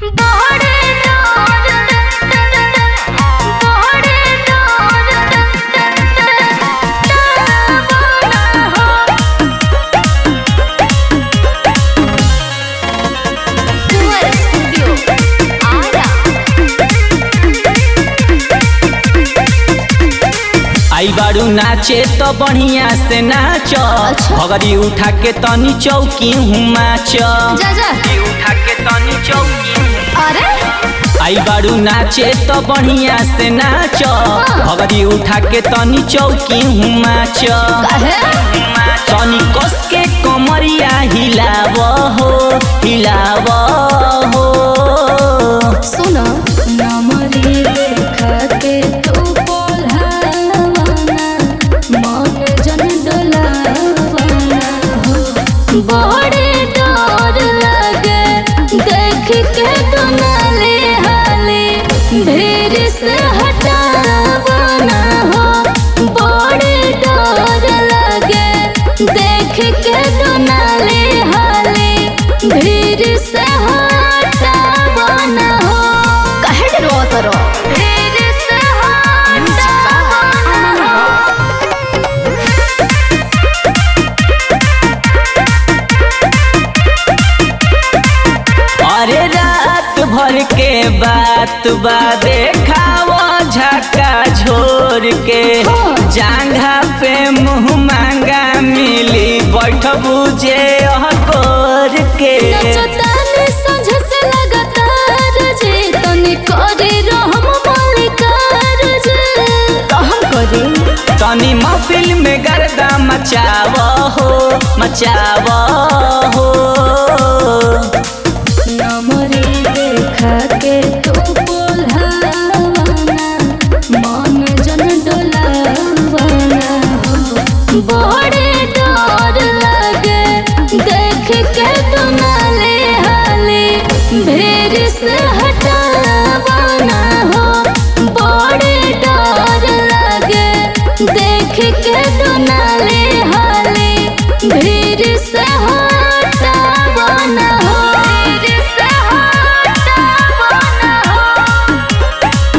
आई बारू नाचे तो बढ़िया से नाच भगरी उठा के तनी चौकी हूँ माच जा जा उठा के तनी चौकी अरे आई बारू नाचे तो बढ़िया से नाच भगरी उठा के तनी चौकी हूँ माच काहे तनी कस के कमरिया हिलाव हो हिलाव हो सुन नमरी देखा के तू बोलहावाना मन जन डोलावाना हो बड़े डर लगे देख के तू नाले हाले भीड़ से हटावाना हो बड़े डर लगे देख के तू नाले हाले भीड़ से हटावाना हो काहे डरवत रहो भीड़ से हटावाना हो अरे रात भर के बात बा देखाव झका झोर के जांघा पे मुंह मांगा मिली बैठ बुझे अहकोर के नचतानी संझ से लगातार जे तनी करे रहम मालिकार जे तो हम करे तनी महफिल में गर्दा मचाव हो मचाव हो नमरे देखा के तू बोलहावाना मन जन डोलावाना हो बड़े डर लगे देख के तू नाले हाले भीड़ से हटावाना हो बड़े डर लगे देख के तू नाले हाले भीड़ से हटावाना हो भीड़ से हटावाना हो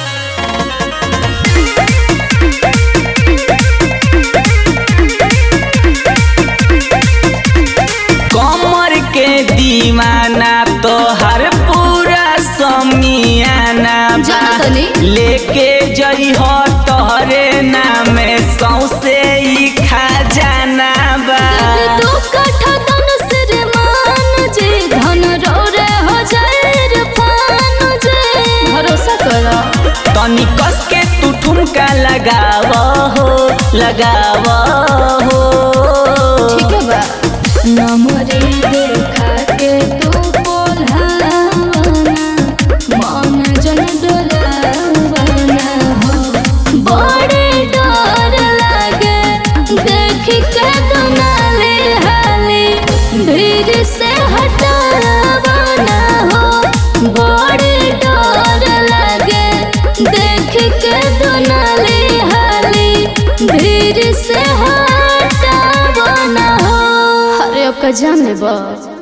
कमर के दीवाना तो हर पूरा समियाना बा। जानतनी। लेके जई हो तोहरे नामे सौसे ई खजाना बा दू कट्ठा धन सिर मान जे धन रौरे हो जाए रे पान जे भरोसा करो तनी कस के तू ठुमका लगाव हो लगाव हो ठीक है बा नमरे देखा के तू बोलहावाना मन जन डोलावाना हो बड़े डर लागे देख के तू नाले हाले भीड़ से हटावाना हो बड़े डर लागे देख के तू नाले हाले भीड़ से हटावाना हो अरे अब का जान ले बा